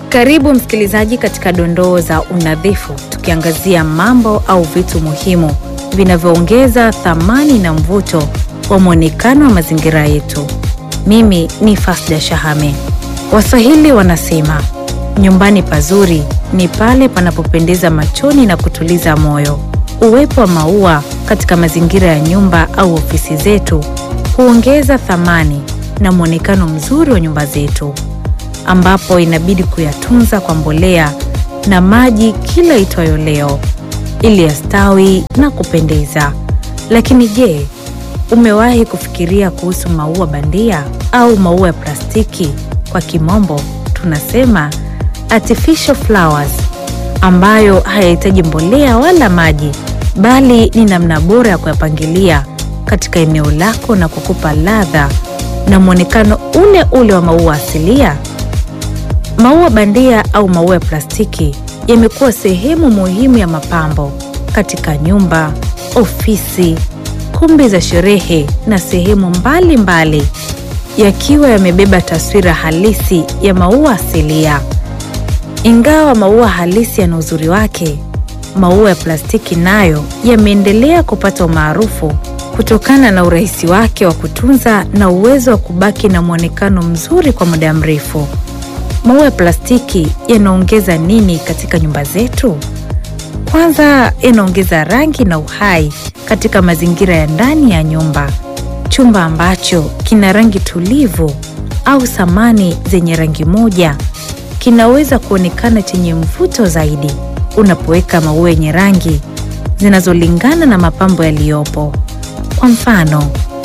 Karibu msikilizaji katika dondoo za unadhifu, tukiangazia mambo au vitu muhimu vinavyoongeza thamani na mvuto wa mwonekano wa mazingira yetu. Mimi ni Fasda Shahame. Waswahili wanasema nyumbani pazuri ni pale panapopendeza machoni na kutuliza moyo. Uwepo wa maua katika mazingira ya nyumba au ofisi zetu huongeza thamani na mwonekano mzuri wa nyumba zetu, ambapo inabidi kuyatunza kwa mbolea na maji kila itwayo leo ili yastawi na kupendeza. Lakini je, umewahi kufikiria kuhusu maua bandia au maua ya plastiki? Kwa kimombo tunasema artificial flowers, ambayo hayahitaji mbolea wala maji, bali ni namna bora ya kuyapangilia katika eneo lako na kukupa ladha na mwonekano ule ule wa maua asilia. Maua bandia au maua ya plastiki yamekuwa sehemu muhimu ya mapambo katika nyumba, ofisi, kumbi za sherehe na sehemu mbalimbali, yakiwa yamebeba taswira halisi ya maua asilia. Ingawa maua halisi yana uzuri wake, maua ya plastiki nayo yameendelea kupata umaarufu kutokana na urahisi wake wa kutunza na uwezo wa kubaki na mwonekano mzuri kwa muda mrefu. Maua ya plastiki yanaongeza nini katika nyumba zetu? Kwanza, yanaongeza rangi na uhai katika mazingira ya ndani ya nyumba. Chumba ambacho kina rangi tulivu au samani zenye rangi moja kinaweza kuonekana chenye mvuto zaidi unapoweka maua yenye rangi zinazolingana na mapambo yaliyopo. Kwa mfano,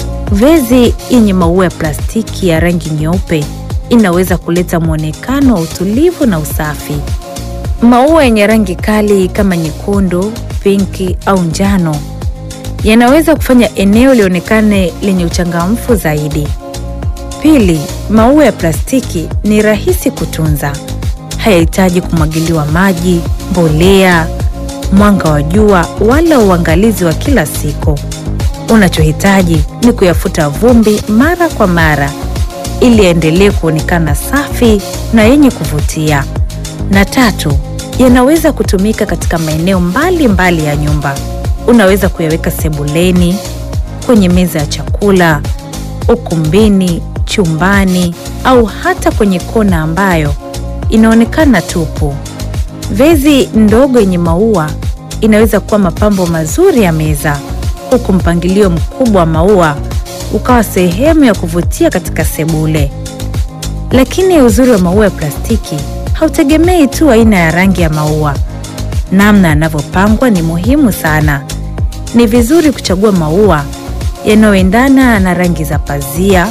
vezi yenye maua ya plastiki ya rangi nyeupe inaweza kuleta mwonekano wa utulivu na usafi. Maua yenye rangi kali kama nyekundu, pinki au njano yanaweza kufanya eneo lionekane lenye uchangamfu zaidi. Pili, maua ya plastiki ni rahisi kutunza. Hayahitaji kumwagiliwa maji, mbolea, mwanga wa jua wala uangalizi wa kila siku. Unachohitaji ni kuyafuta vumbi mara kwa mara ili yaendelee kuonekana safi na yenye kuvutia. Na tatu, yanaweza kutumika katika maeneo mbalimbali ya nyumba. Unaweza kuyaweka sebuleni, kwenye meza ya chakula, ukumbini, chumbani au hata kwenye kona ambayo inaonekana tupu. Vezi ndogo yenye maua inaweza kuwa mapambo mazuri ya meza, huku mpangilio mkubwa wa maua ukawa sehemu ya kuvutia katika sebule. Lakini uzuri wa maua ya plastiki hautegemei tu aina ya rangi ya maua. Namna yanavyopangwa ni muhimu sana. Ni vizuri kuchagua maua yanayoendana na rangi za pazia,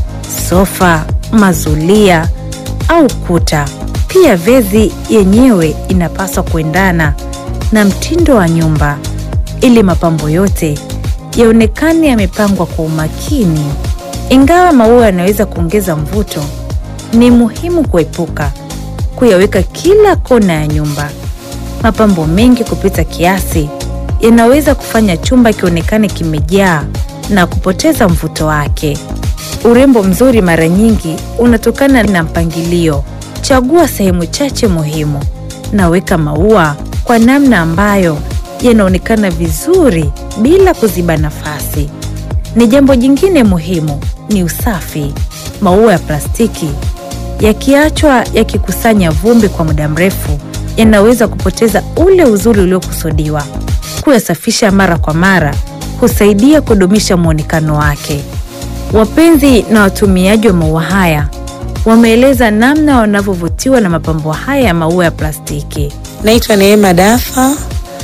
sofa, mazulia au kuta. Pia vezi yenyewe inapaswa kuendana na mtindo wa nyumba ili mapambo yote yaonekane yamepangwa kwa umakini. Ingawa maua yanaweza kuongeza mvuto, ni muhimu kuepuka kuyaweka kila kona ya nyumba. Mapambo mengi kupita kiasi yanaweza kufanya chumba kionekane kimejaa na kupoteza mvuto wake. Urembo mzuri mara nyingi unatokana na mpangilio. Chagua sehemu chache muhimu na weka maua kwa namna ambayo yanaonekana vizuri bila kuziba nafasi. Ni jambo jingine muhimu ni usafi. Maua ya plastiki yakiachwa yakikusanya vumbi kwa muda mrefu yanaweza kupoteza ule uzuri uliokusudiwa. Kuyasafisha mara kwa mara husaidia kudumisha mwonekano wake. Wapenzi na watumiaji wa maua haya wameeleza namna wanavyovutiwa na mapambo haya ya maua ya plastiki. Naitwa Neema Dafa.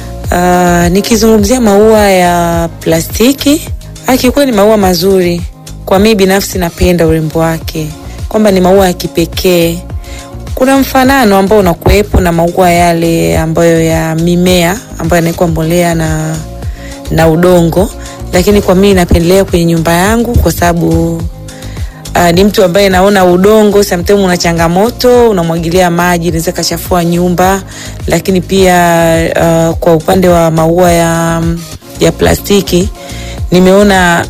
Uh, nikizungumzia maua ya plastiki, akikuwa ni maua mazuri. Kwa mimi binafsi napenda urembo wake, kwamba ni maua ya kipekee. Kuna mfanano ambao unakuwepo na maua yale ambayo ya mimea ambayo yanawekwa mbolea na, na udongo, lakini kwa mimi napendelea kwenye nyumba yangu kwa sababu Uh, ni mtu ambaye naona udongo sometimes una changamoto, unamwagilia maji inaweza kachafua nyumba, lakini pia uh, kwa upande wa maua ya, ya plastiki nimeona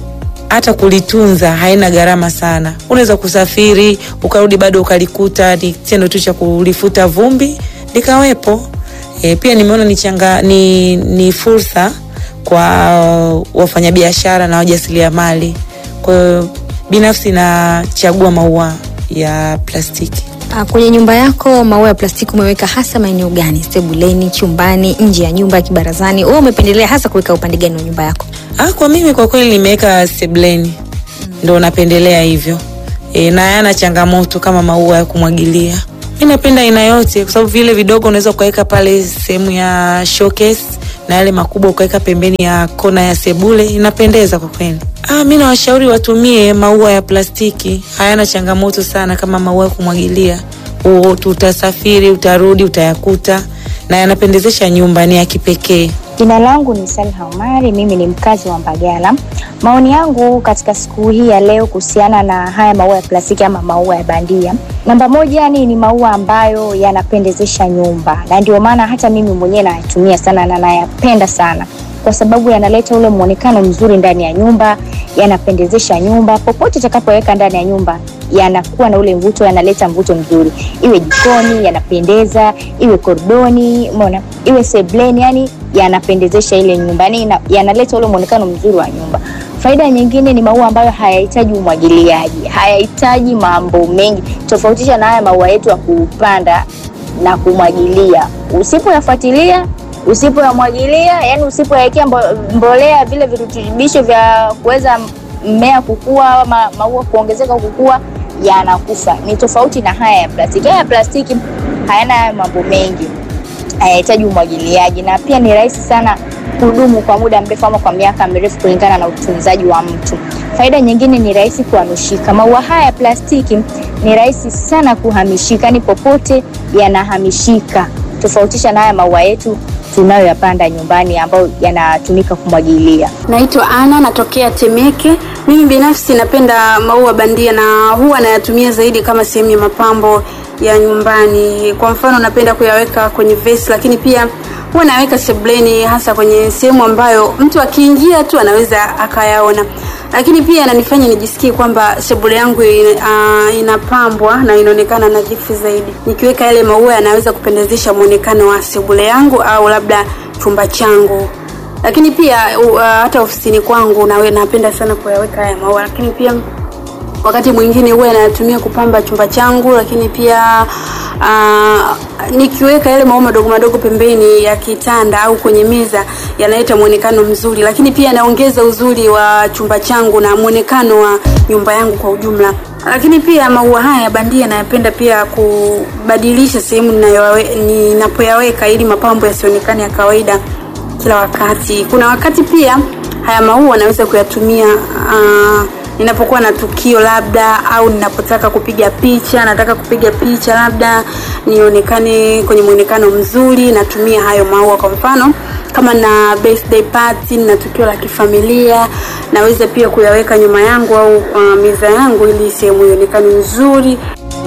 hata kulitunza haina gharama sana. Unaweza kusafiri ukarudi bado ukalikuta, ni kitendo tu cha kulifuta vumbi likawepo. E, pia nimeona ni, changa, ni, ni fursa kwa wafanyabiashara na wajasiriamali. Kwa hiyo binafsi nachagua maua ya plastiki. Ah, Kwenye nyumba yako maua ya plastiki umeweka hasa maeneo gani? Sebuleni, chumbani, nje ya nyumba, kibarazani? Wewe umependelea hasa kuweka upande gani wa nyumba yako? Ah, kwa mimi kwa kweli nimeweka sebleni ndo napendelea hivyo e, na hayana changamoto kama maua ya kumwagilia. Mi napenda aina yote, kwa sababu vile vidogo unaweza ukaweka pale sehemu ya showcase na yale makubwa ukaweka pembeni ya kona ya sebule, inapendeza kwa kweli. Ah, mi nawashauri watumie maua ya plastiki, hayana changamoto sana kama maua ya kumwagilia. U- Utasafiri, utarudi, utayakuta na yanapendezesha nyumba, ni ya kipekee. Jina langu ni Salha Omari, mimi ni mkazi wa Mbagala. Maoni yangu katika siku hii ya leo kuhusiana na haya maua ya plastiki ama maua ya bandia, namba moja ni, ni maua ambayo yanapendezesha nyumba, na ndio maana hata mimi mwenyewe nayatumia sana na nayapenda sana kwa sababu yanaleta ule muonekano mzuri ndani ya nyumba, yanapendezesha nyumba. Popote utakapoweka ndani ya nyumba yanakuwa na ule mvuto, yanaleta mvuto mzuri, iwe jikoni yanapendeza, iwe koridoni, umeona, iwe sebleni, yani yanapendezesha ile nyumba, yani ina- yanaleta ule muonekano mzuri wa nyumba. Faida nyingine ni maua ambayo hayahitaji umwagiliaji, hayahitaji mambo mengi, tofautisha na haya maua yetu ya kupanda na kumwagilia. Usipoyafuatilia, usipoyamwagilia, yani usipoyawekea mbo- mbolea, vile virutubisho vya kuweza mmea kukua ama maua kuongezeka kukua, yanakufa. Ni tofauti na haya ya plastiki. Haya ya plastiki hayana haya mambo mengi, hayahitaji umwagiliaji na pia ni rahisi sana kudumu kwa muda mrefu ama kwa miaka mirefu kulingana na utunzaji wa mtu. Faida nyingine ni rahisi kuhamishika. Maua haya ya plastiki ni rahisi sana kuhamishika, ni popote yanahamishika, tofautisha na haya maua yetu tunayoyapanda nyumbani ambayo yanatumika kumwagilia. Naitwa Ana, natokea Temeke. Mimi binafsi napenda maua bandia na huwa nayatumia zaidi kama sehemu ya mapambo ya nyumbani. Kwa mfano, napenda kuyaweka kwenye vesi, lakini pia huwa naweka sebleni, hasa kwenye sehemu ambayo mtu akiingia tu anaweza akayaona. Lakini pia yananifanya nijisikie kwamba sebule yangu ina- ah, inapambwa na inaonekana nadhifu zaidi. Nikiweka yale maua yanaweza kupendezesha muonekano wa sebule yangu au labda chumba changu lakini pia uh, hata ofisini kwangu nawe napenda sana kuyaweka haya maua lakini pia wakati mwingine huwa natumia kupamba chumba changu lakini pia uh, nikiweka yale maua madogo madogo pembeni ya kitanda au kwenye meza yanaleta mwonekano mzuri lakini pia yanaongeza uzuri wa chumba changu na mwonekano wa nyumba yangu kwa ujumla lakini pia maua haya ya bandia nayapenda pia kubadilisha sehemu ninayoyawe- ninapoyaweka ili mapambo yasionekane ya kawaida kila wakati. Kuna wakati pia haya maua naweza kuyatumia uh, ninapokuwa na tukio labda, au ninapotaka kupiga picha, nataka kupiga picha labda nionekane kwenye mwonekano mzuri, natumia hayo maua. Kwa mfano kama na birthday party, na tukio la kifamilia, naweza pia kuyaweka nyuma yangu au uh, meza yangu, ili sehemu ionekane nzuri.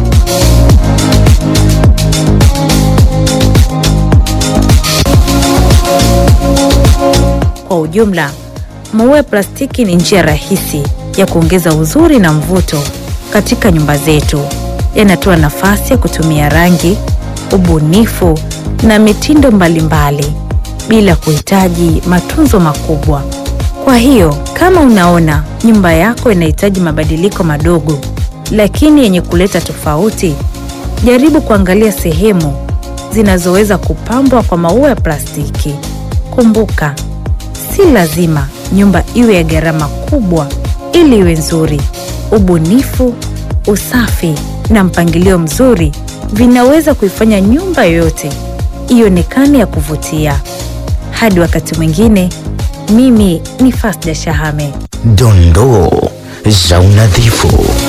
Kwa ujumla, maua ya plastiki ni njia rahisi ya kuongeza uzuri na mvuto katika nyumba zetu. Yanatoa nafasi ya kutumia rangi, ubunifu na mitindo mbalimbali bila kuhitaji matunzo makubwa. Kwa hiyo, kama unaona nyumba yako inahitaji mabadiliko madogo lakini yenye kuleta tofauti, jaribu kuangalia sehemu zinazoweza kupambwa kwa maua ya plastiki. Kumbuka, si lazima nyumba iwe ya gharama kubwa ili iwe nzuri. Ubunifu, usafi na mpangilio mzuri vinaweza kuifanya nyumba yoyote ionekane ya kuvutia. Hadi wakati mwingine, mimi ni Fasda Shahame. Dondoo za unadhifu.